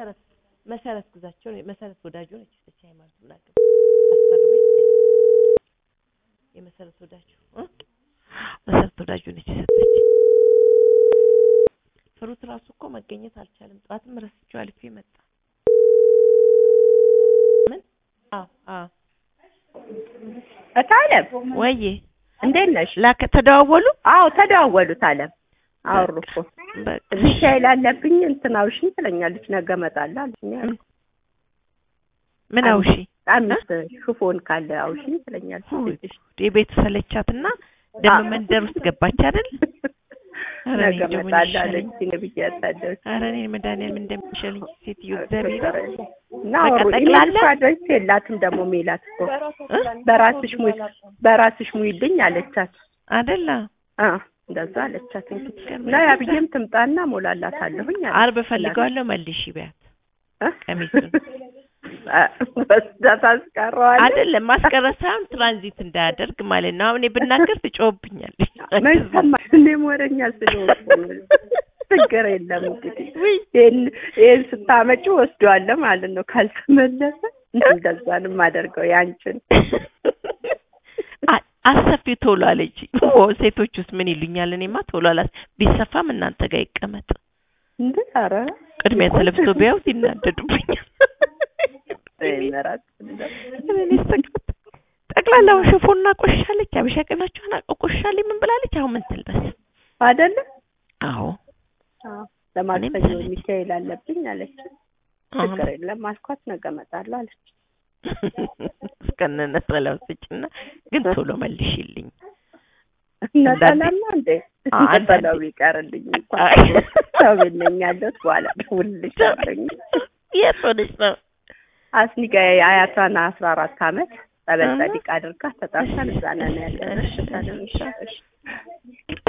መሰረት መሰረት ግዛቸው ነው መሰረት ወዳጆ ነች እቺ ሃይማኖት ምናገር አስፈርመኝ የመሰረት ወዳጆ እ መሰረት ወዳጆ ነች የሰጠች ፍሩት ራሱ እኮ መገኘት አልቻለም። ጠዋትም ረስቼው አልፌ መጣ። ምን አዎ አዎ እታለም ወይዬ እንዴት ነሽ? ላከ ተደዋወሉ አዎ ተደዋወሉት አለም አወሩ እኮ በቃ ሚካኤል አለብኝ እንትን አውሽኝ ትለኛለች። ነገ እመጣለሁ አለችኝ። ምን ምን አውሺ አምስት ሹፎን ካለ አውሽኝ ትለኛለች። ውይ የቤቱ ሰለቻትና ደግሞ መንደር ውስጥ ገባች አይደል? ኧረ እኔ ነገ እንደው ምን እመጣለሁ ይሻለኝ? አለችኝ። ነብዬ ያሳደረች ኧረ እኔ መድኃኒዓለም እንደሚሻለኝ ሴትዮ እግዚአብሔር እና በቃ አወሩ። ጠቅላላ? ኢሜል አድሬስ የላትም ደግሞ ሜላት እኮ በራስሽ ሙይ በራስሽ ሙይልኝ አለቻት። አይደለ አ እንደዛ አለቻት። እንግዲህ እና ያብዬም ትምጣና ሞላላታለሁኝ አለች። አርብ እፈልገዋለሁ መልሽ ቢያት እ? ቀሚሱን ወስዳ ታስቀረዋለች። አይደለም ማስቀረት ሳይሆን ትራንዚት እንዳያደርግ ማለት ነው። አሁን እኔ ብናገር ትጮህብኛለች። ምን ሰማሽ? እኔም ወረኛ ስለሆንኩ ነው። ችግር የለም እንግዲህ ውይ ይሄን ይሄን ስታመጪ ወስደዋለሁ ማለት ነው። ካልተመለሰ እንደዛ ነው የማደርገው ያንቺን አ- አሰፊው ቶሎ አለች። ኦ ሴቶች ውስጥ ምን ይሉኛል? እኔማ ቶሎ አላስ ቢሰፋም እናንተ ጋር ይቀመጥ። እንዴ ኧረ ቅድሚያ ተለብሶ ቢያዩት ይናደዱብኛል። ይመራት እኔ ስቅት ጠቅላላውን ሽፎና ቆሻለች። አበሻ ቀናቸውን ቆሻለች። ምን ብላለች? አሁን ምን ትልበስ? አይደለ? አዎ አዎ ለማክሰኞ መሰለኝ። ሚካኤል አለብኝ አለች። አሁን ችግር የለም አልኳት። ነገ እመጣለሁ አለች። እስከነ ነጠላው ስጭና ግን ቶሎ መልሽልኝ። ነጠላማ እንዴ አ- አንዳንዴ- ነጠላው ቢቀርልኝ እንኳን አይ። ሰው ቤት ነኝ ያለሁት በኋላ ደውልልሻለሁኝ። የት ሆነች ነው? አስኒጋ አያቷን አስራ አራት አመት ጸበል አሃ። ጸዲቅ አድርጋ ተጣርተን እዛ ነን ያለነው። እሺ፣ እሺ፣ እሺ። እሺ